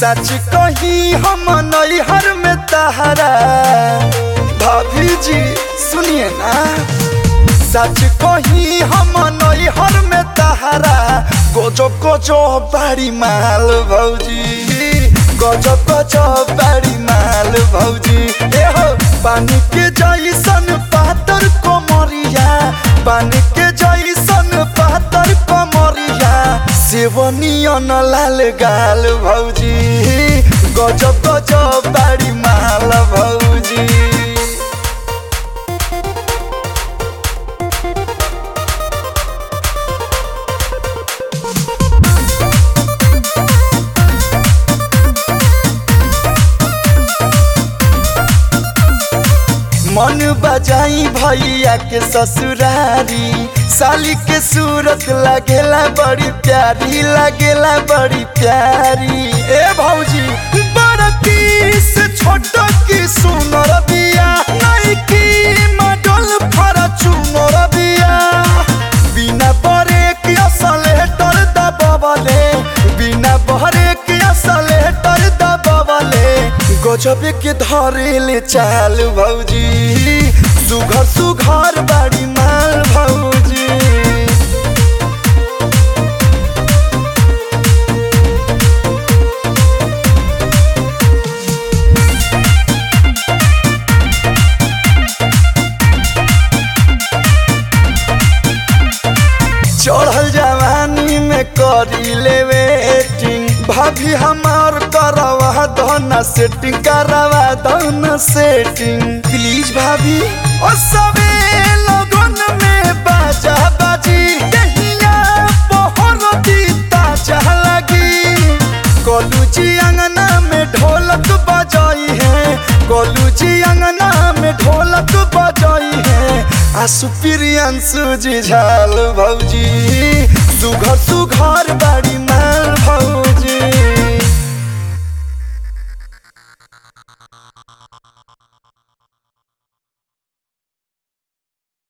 सच कही हम नैहर में तहरा भाभी जी सुनिए ना सच कही हम नैहर में तहरा गोजो गोजो बाड़ी माल भौजी गजो गजो बाड़ी माल भौजी ए हो पानी के जैसन पातर कोमरिया पानी के जैसन पातर कोमरिया सेवनियन लाल गाल भौजी गजब गजब बाड़ी माल भौजी मन बजाई भैया के ससुरारी साली के सूरत लगेला बड़ी प्यारी लगेला बड़ी प्यारी ए भौजी बड़की से छोट की सुनर बिया नहीं की मडल फरचूनर बिया बिना बरे के असलेटर दबवले बिना बहरे के असलेटर दबवले गजब के धरेले चाल भौजी सुघर सुघर बाड़ी माल भौजी चढ़ल जवानी में करी ले वेटिंग भाभी हमार करवा दो ना सेटिंग करवा दो ना सेटिंग प्लीज भाभी ओ सबे लगन में बाजा बाजी दहिया पहर दी ताजा लगी कोलू जी अंगना में ढोलक बजाई है कोलू जी अंगना में ढोलक बजाई है आसु प्रियंसु जी झाल भौजी सुघर सुघर